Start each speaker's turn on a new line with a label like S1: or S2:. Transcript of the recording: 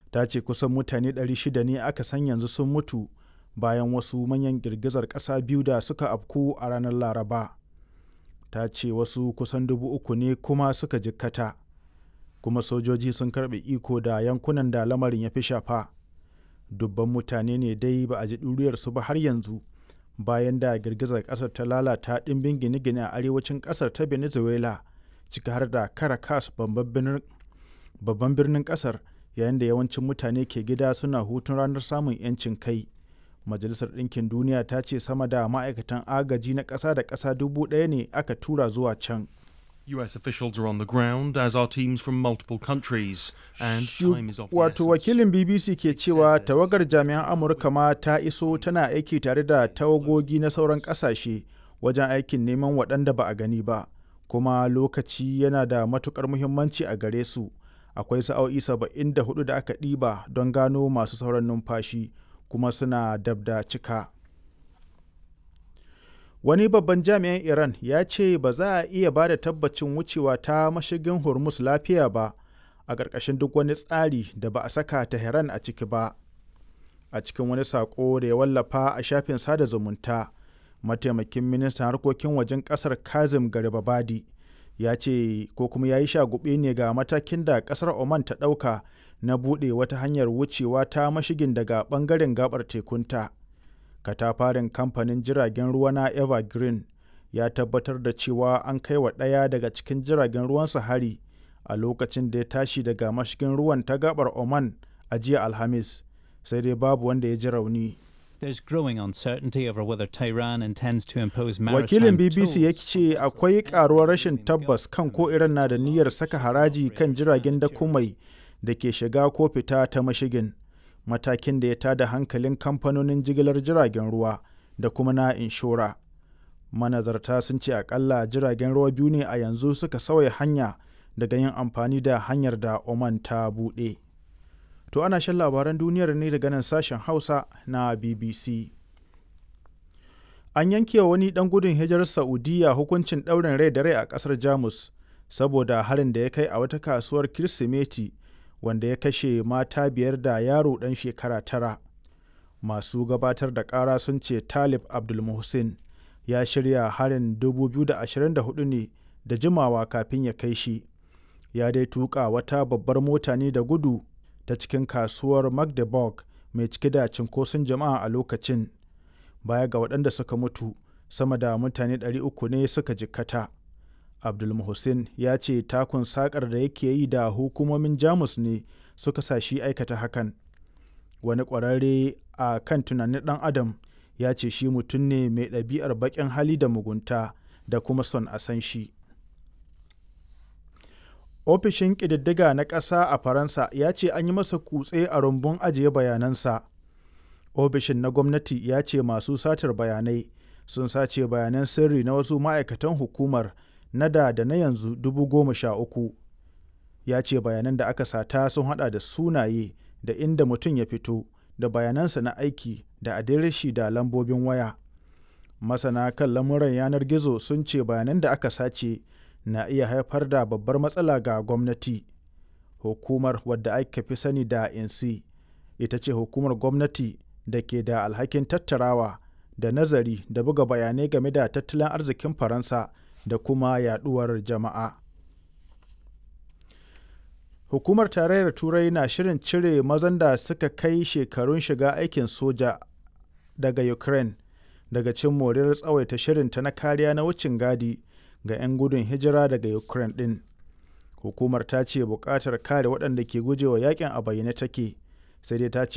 S1: ta ce kusan mutane 600 ne aka san yanzu sun mutu bayan wasu manyan girgizar ƙasa biyu da suka afku a ranar laraba ta ce wasu kusan dubu uku ne kuma suka jikkata kuma sojoji sun karɓe iko da yankunan da lamarin ya fi shafa dubban mutane ne dai ba a ji ɗuriyarsu ba har yanzu bayan da girgizar ƙasar ta lalata ɗimbin gine-gine a arewacin ƙasar ta venezuela ciki har da caracas babban birnin ƙasar yayin da yawancin mutane ke gida suna hutun ranar samun 'yancin kai majalisar ɗinkin duniya ta ce sama da ma'aikatan agaji na ƙasa da ƙasa dubu ɗaya ne aka tura zuwa can
S2: US officials are on the ground, as are teams from multiple countries, and time is of the
S1: wato
S2: essence.
S1: wakilin bbc ke cewa tawagar jami'an amurka ma ta iso tana aiki tare da tawagogi na sauran ƙasashe wajen aikin neman waɗanda ba a gani ba kuma lokaci yana da matukar muhimmanci a gare su akwai sa'o'i 74 da aka ɗiba don gano masu sauran numfashi kuma suna dab da cika wani babban jami'in iran ya ce ba za a iya ba da tabbacin wucewa ta mashigin hormuz lafiya ba a ƙarƙashin duk wani tsari da ba a saka tehran a ciki ba a cikin wani saƙo da ya wallafa a shafin sada zumunta mataimakin ministan harkokin wajen ƙasar kazim garibabadi ya ce ko kuma ya yi shagube ne ga matakin da ƙasar oman ta ɗauka na buɗe wata hanyar wucewa ta mashigin daga ɓangaren gabar tekunta katafarin kamfanin jiragen ruwa na evergreen ya tabbatar da cewa an kai wa ɗaya daga cikin jiragen ruwansa hari a lokacin da ya tashi daga mashigin ruwan ta gabar oman a jiya alhamis sai dai babu wanda ya ji rauni
S3: There's growing uncertainty over whether Tehran intends to impose
S1: wakilin
S3: maritime
S1: bbc ya
S3: tolls.
S1: ce akwai karuwar rashin tabbas kan ko iran na da niyyar saka haraji kan jiragen dakumai da ke shiga ko fita ta mashigin matakin da ya tada hankalin kamfanonin jigilar jiragen ruwa da kuma na inshora manazarta sun ce akalla jiragen ruwa biyu ne a yanzu suka sauya hanya daga yin amfani da hanyar da oman ta buɗe to ana shan labaran duniyar ne daga nan sashen hausa na bbc an yanke wa wani dan gudun hijirar saudiya hukuncin ɗaurin rai da rai a ƙasar jamus saboda harin da ya kai a wata kasuwar kirsimeti wanda ya kashe mata biyar da yaro ɗan shekara tara masu gabatar da ƙara sun ce talib abdulmuhsin ya shirya harin 2024 ne da jimawa kafin ya kai shi ya dai tuka wata babbar mota ne da gudu ta cikin kasuwar magdeburg mai cike da cinkoson jama'a a lokacin baya ga waɗanda suka mutu sama da mutane 300 ne suka jikkata abdulmuhsin ya ce takun sakar da yake yi da hukumomin jamus ne suka sa shi aikata hakan wani ƙwararre a kan tunanin ɗan adam ya ce shi mutum ne mai ɗabi'ar baƙin hali da mugunta da kuma son a san shi ofishin ƙididdiga na ƙasa a faransa ya ce an yi masa kutse a rumbun ajiye bayanansa ofishin na gwamnati ya ce masu satar bayanai sun sace bayanan sirri na wasu ma'aikatan hukumar na da da na yanzu dubu goma sha uku ya ce bayanan da aka sata sun hada da sunaye da inda mutum ya fito da bayanansa na aiki da adireshi da lambobin waya masana kan lamuran yanar gizo sun ce bayanan da aka sace na iya haifar da babbar matsala ga gwamnati hukumar wadda aka fi sani da insi ita ce hukumar gwamnati da ke da alhakin tattarawa da nazari da buga bayanai game da tattalin arzikin faransa da kuma yaduwar jama'a hukumar tarayyar turai na shirin cire mazan da suka kai shekarun shiga aikin soja daga ukraine daga cin moriyar tsawaita shirinta na kariya na wucin gadi ga 'yan gudun hijira daga ukraine din hukumar ta ce buƙatar kare waɗanda ke gujewa yakin a bayyane take sai dai ta ce